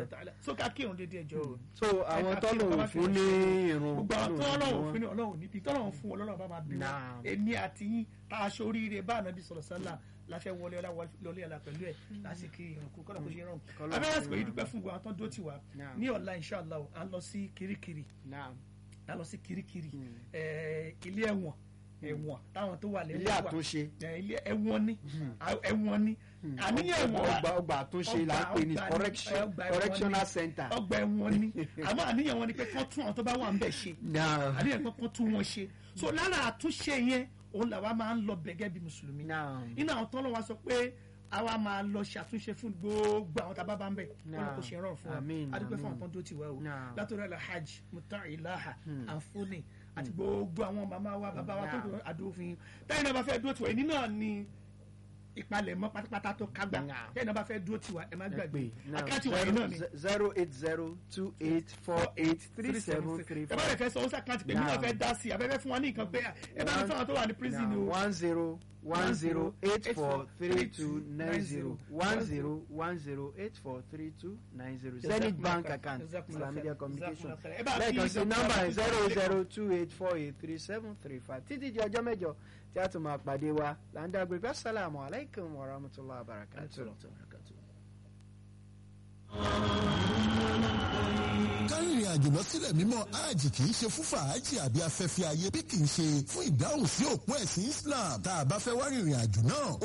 ta'ala so ká kírun dédé ẹjọ́ o. so àwọn Ẹ ká tọ́lọ̀ kírun, ká má fún fi ní ṣe- irun gbogbo àwọn Ọlọ́run tọ́lọ́run ní fún ní ọlọ́run níbi tọ́lọ́run fún ọlọ́run bá máa bí wọn Naam. èmi àti yín tá a ṣe oríire bá ànábì sọ̀rọ̀ sálà láfẹ́ wọlé ọlá wọlé ọlá pẹ̀lú ẹ̀ lásìkò ìrànkú kọ́nà kó ṣe rọrùn Kọ́lọ́run abẹ́rẹ́ ṣe àsìkò yìí rọrùn. dúpẹ́ fún gbogbo àwọn tó ń dó tiwa Naam. ní ọ̀la inshallah à ń lọ sí kirikiri Naam. à ń lọ sí kirikiri ẹ̀, ilé ẹ̀wọ̀n ẹ̀wọ̀n táwọn tó wà lẹ́wọ̀n ilé wà. àtúnṣe Ẹ̀, ilé ẹ̀wọ̀n ni ẹ̀wọ̀n ni àníyàn ẹ̀wọ̀n wà ọgbà ọgbà àtúnṣe là ń pè ní ọgbà- ọgbà- correction ọgbà ẹ̀wọ̀n correctional ni. center. ọgbà ẹ̀wọ̀n ni àmọ́ àníyàn wọn ni pé kán tún àwọn tó bá wà ń bẹ̀ ṣe Naam. àníyàn pé kán tún wọn ṣe so lára àtúnṣe yẹn òun làwa máa ń lọ bẹ̀gẹ́ bí mùsùlùmí Naam. iná àwọn tọ́lọ́ wa sọ pé àwa máa lọ ṣàtúnṣe fún gbogbo àwọn tá a bá bá ń bẹ̀ wọn Naam. kò ṣe rọrùn fún wa Àmín, adúgbò fún àmín. àwọn tó ń dó tiwa o Naam. látọ̀rọ̀ alhaj mutailaha anfoni àti gbogbo àwọn màmá wa bàbá wa tó Naam. dùn àdófin táyìn náà bá fẹ́ dúró tiwa ẹni náà ni ìpalẹ̀mọ́ pátápátá tó kágbá Naam. táyìn náà bá fẹ́ dúró tiwa ẹ má ẹ gbàgbé pè náà àkáǹtì wọ̀nyí náà ni zero eight zero two eight four eight three seven three ẹ bá four rẹ̀ fẹ́ sọ ó sàkáǹtì pé mi náà Naam. fẹ́ dá sí i abẹ́fẹ́ fún wa ní nǹkan pé ẹ bá mi fún àwọn tó wà ní prison o. one zero one zero eight four three two nine zero one zero one zero eight four three two nine zero zenith bank account Jazakumullah islamia khair. communication Jazakumullah khair. Ẹ bá fi lẹ́ẹ̀kan sí Dr. nọ́mbà Abdul zero Kadir zero two eight four eight three seven three five títí di ọjọ́ mẹ́jọ tí a tún máa pàdé wa là ń dàgbé pé assalamu alaikum wa rahmatullahi wa barakatuh. kárìnrìn àjò lọ sílẹ̀ mímọ́ hajj kì í ṣe fún fàájì àbí afẹ́fẹ́ ayé bí kì í ṣe fún ìdáhùn sí òpó ẹ̀sìn Islam tá a bá fẹ́ wá rìnrìn àjò náà ó